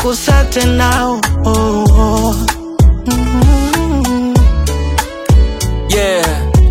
kusate nao oh, oh. Mm. Yeah.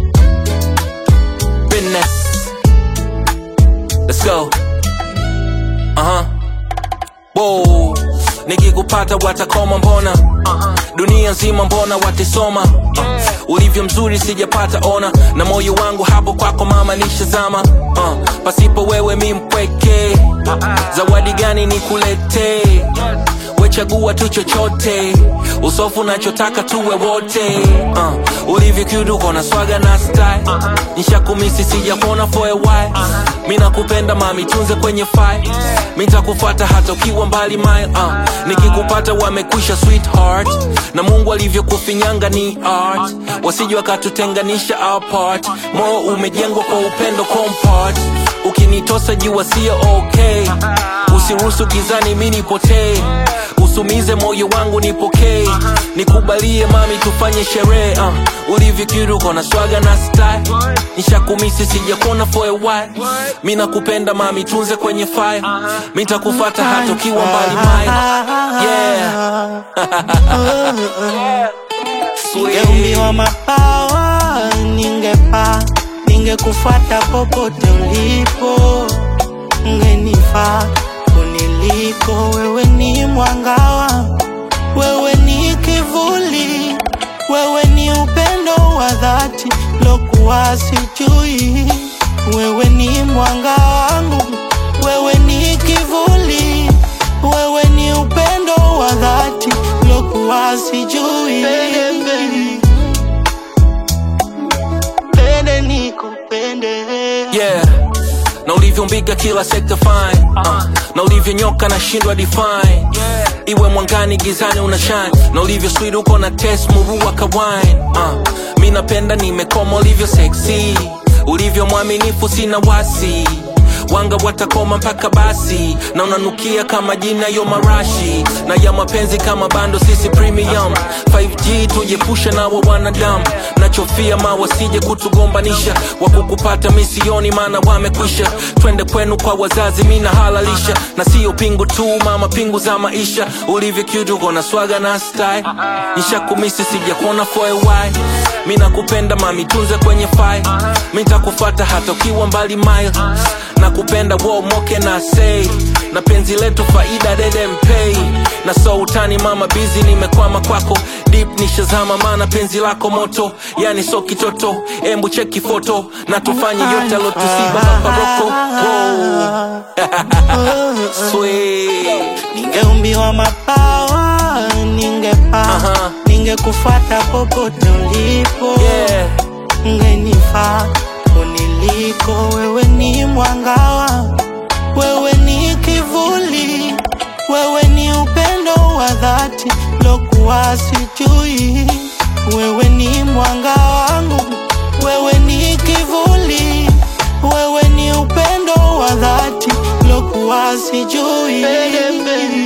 Business. Let's go. Uh-huh. Whoa. Nikikupata watakoma mbona dunia nzima mbona watisoma uh, ulivyo mzuri sijapata ona na moyo wangu hapo kwako mama nishazama uh, pasipo wewe mi mpweke zawadi gani nikuletee wechagua tu chochote usofu nachotaka tuwe wote uh, ulivyo kiudu kona swaga na style nishakumisi sijakuona for a while mi nakupenda mami tunze kwenye file mi ntakufuata hata ukiwa mbali mile uh, nikikupata wamekwisha sweetheart na mungu alivyokufinyanga ni art wasije wakatutenganisha apart moyo umejengwa kwa upendo compart ukinitosa jua sio okay usiruhusu gizani mi nipotee usumize moyo wangu nipokee nikubalie mami tufanye sherehe uh. ulivyokiruko na swaga na style nishakumisi sijakuona for a while mi nakupenda mami tunze kwenye file mi takufata hata ukiwa mbali mile yeah. Sweet. Ningeumbiwa mabawa, ningepaa, ningekufuata popote ulipo, ungenifaa kuniliko. Wewe ni mwangawa, wewe ni kivuli, wewe ni upendo wa dhati lokuwa sijui. Wewe ni mwanga wangu, wewe ni kivuli, wewe ni upendo wa dhati lokuwa sijui. Pende nikupende yeah na ulivyombiga kila sekta fine uh, na ulivyonyoka na shindwa define iwe mwangani gizani una shine na ulivyo sweet uko na test murua ka wine uh, mi napenda nimekoma ulivyo sexy ulivyo mwaminifu sina wasi wanga watakoma mpaka basi na unanukia kama jina yo marashi na ya mapenzi kama bando sisi premium 5g tujepusha nawa wanadamu nachofia ma wasije kutugombanisha wakukupata misioni maana wamekwisha twende kwenu kwa wazazi mina halalisha na sio pingu tu mama pingu za maisha ulivyo kiutuko na swaga na style nishakumisi sijakuona for a while mi nakupenda mami tunze kwenye file mi ntakufata hata ukiwa mbali mile nakupenda wo moke na say na penzi letu faida dede mpei na so utani mama bizi nimekwama kwako deep nishazama mana penzi lako moto yani so kitoto embu cheki foto na tufanye yote alotusiba maparoko Sweet. Ningeumbiwa mabawa, ningepaa, Aha. ningekufuata popote ulipo, Yeah. ungenifaa kuniliko. Wewe ni mwangawa, wewe ni kivuli, wewe ni upendo wa dhati lokuwa sijui. Wewe ni mwanga wangu, wewe ni kivuli, wewe ni upendo wa dhati lokuwa sijui.